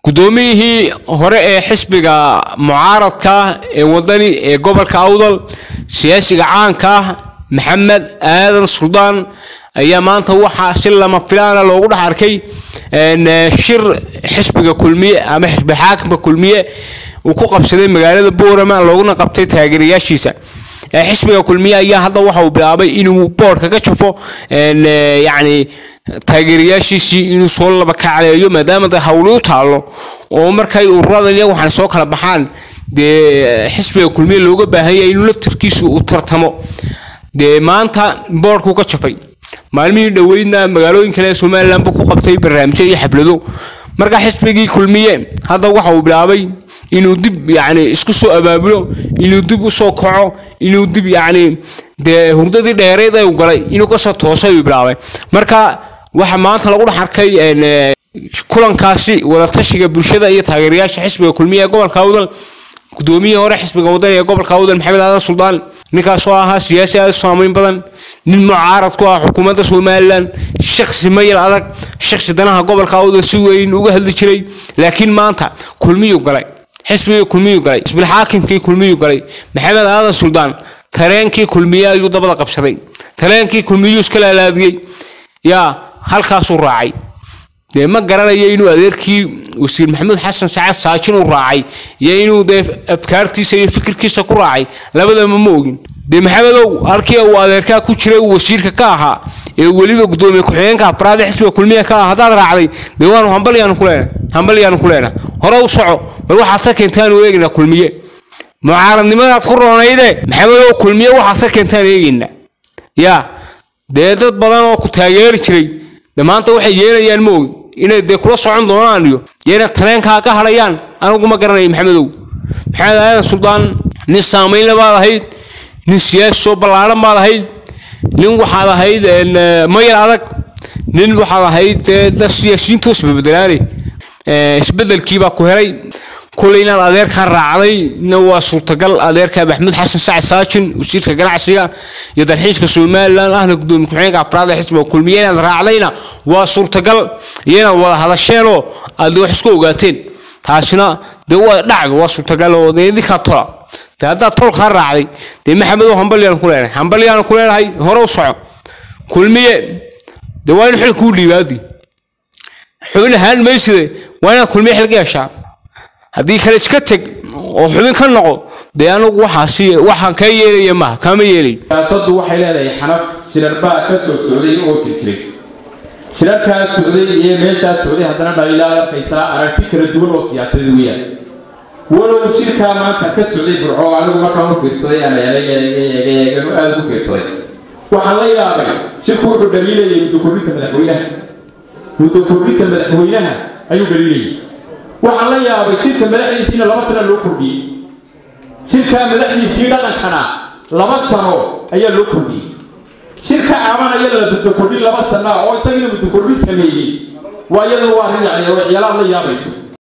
guddoomiyihii hore ee xisbiga mucaaradka ee wadani ee gobolka awdal siyaasiga caanka ah maxamed aadan suldaan ayaa maanta waxaa si lama filaana loogu dhex arkay shir xisbiga kulmiye ama xisbi xaakimka kulmiye uu ku qabsaday magaalada boorama looguna qabtay taageerayaashiisa xisbiga kulmiye ayaa hadda waxa uu bilaabay inuu boodhka ka jafo yacni taageerayaashiisii inuu soo laba kacleeyo maadaama de hawli u taalo oo markay ururadan iyo waxaan soo kala baxaan dee xisbiga kulmiye looga baahan yahay inuu laftarkiisu u tartamo dee maanta boodhkuu ka jafay maalmihii dhoweydna magaalooyin kale ee somalilan buu ku qabtay barnaamijyo iyo xaflado marka xisbigii kulmiye hadda waxa uu bilaabay inuu dib yacni isku soo abaabulo inuu dib usoo kaco inuu dib yacni dee hurdadii dheereed ay u galay inuu kasoo toosay uu bilaabay marka waxa maanta lagu dhex arkay kulankaasi wadatashiga bulshada iyo taageerayaasha xisbiga kulmiye ee gobolka awdal guddoomiyihii hore xisbiga wadani ee gobolka awdal maxamed aadan suldaan ninkaasoo ahaa siyaasi aada saameyn badan nin mucaarad ku ah xukuumadda somalilan shaksi mayal adag shaksi danaha gobolka awdal si weyn uga hadli jiray laakiin maanta kulmiyuu galay xisbigii kulmiyuu galay isbil xaakimkii kulmiyuu galay maxamed aadan suldaan tareenkii kulmiye ayuu dabada qabsaday tareenkii kulmiyuu iska laalaadiyey yaa halkaasuu raacay dee ma garanayo inuu adeerkii wasiir maxamuud xasan sacad saajin u raacay iyo inuu dee afkaartiisa iyo fikirkiisa ku raacay labadaba ma ogin dee maxamedow halkii uu adeerkaa ku jiray uu wasiirka ka ahaa ee weliba gudoomiye ku-xigeenka afraad ee xisbiga kulmiya ka ah haddaad raacday dee waanu hambalyaanu ku leena hambalyaanu ku leena hore u soco bal waxaad ka keentaanu eegaynaa kulmiye mucaaradnimadaad ku roonayde maxamedow kulmiye waxaad ka keentaan eegaynaa yaa dee dad badan oo ku taageeri jiray de maanta waxay yeelayaan ma ogi inay dee kula socon doonaan iyo yeena tareenkaa ka hadhayaan anigu ma garanayo maxamedow maxamed aadan suldaan nin saamaynle baad ahayd nin siyaasi soo ballaaran baad ahayd nin waxaad ahayd mayal adag nin waxaad ahayd dee siyaasiyiintu isbabedelaane isbedelkiibaa ku helay kulay inaad adeerkaa raacday na waa suurtagal adeerka maxamuud xasan sacad saajin wasiirka ganacsiga iyo dalxiiska somalilan ahna gudoomiye ku-xigeenka afraad ee xisbiga kulmiye inaad raacdayna waa suurtagal iyo inaad wada hadasheenoo aad wax isku ogaateen taasina dee waa dhacdo waa suurtagal oo dee idinkaa tola dee haddaad tolkaa raacday dee maxamedow hambalyaan ku leenahay hambalyaan ku leenahay hore u soco kulmiye dee waa in xil kuu dhiibaadi xubin ahaan mayside waa inaad kulmiye xil ka yeeshaa haddii kale iska teg oo xubin ka noqo dee anigu waxaasi waxaan kaa yeelaya maaha kaama yeelayo siyaasaddu waxay leedahay xanaf shirarbaa ka soo socday oo jirjiray shirarkaa socday iyo meeshaa socday haddana dhaliilaad arkaysaa aragti kala duwan oo siyaasadeed weeyaan walow shirkaa maanta ka socday burco anigu markaan u fiirsaday aan eegeegeegeeganu aada ugu fiirsaday waxaan la yaabay shirku wuxuu dhaliilayay muddo kordhinta madaxweynaha muddo kordhinta madaxweynaha ayuu dhaliilayay waxaan la yaabay shirka madaxdiisiina laba sano loo kordhiyey shirkaa madaxdiisii dhaqankana laba sano ayaa loo kordhiyey shirka cabanaya la muddo kordhin laba sana oo isagiina muddo kordhin sameeyey waa iyadoo waa arrin yani waxyaalaad la yaabayso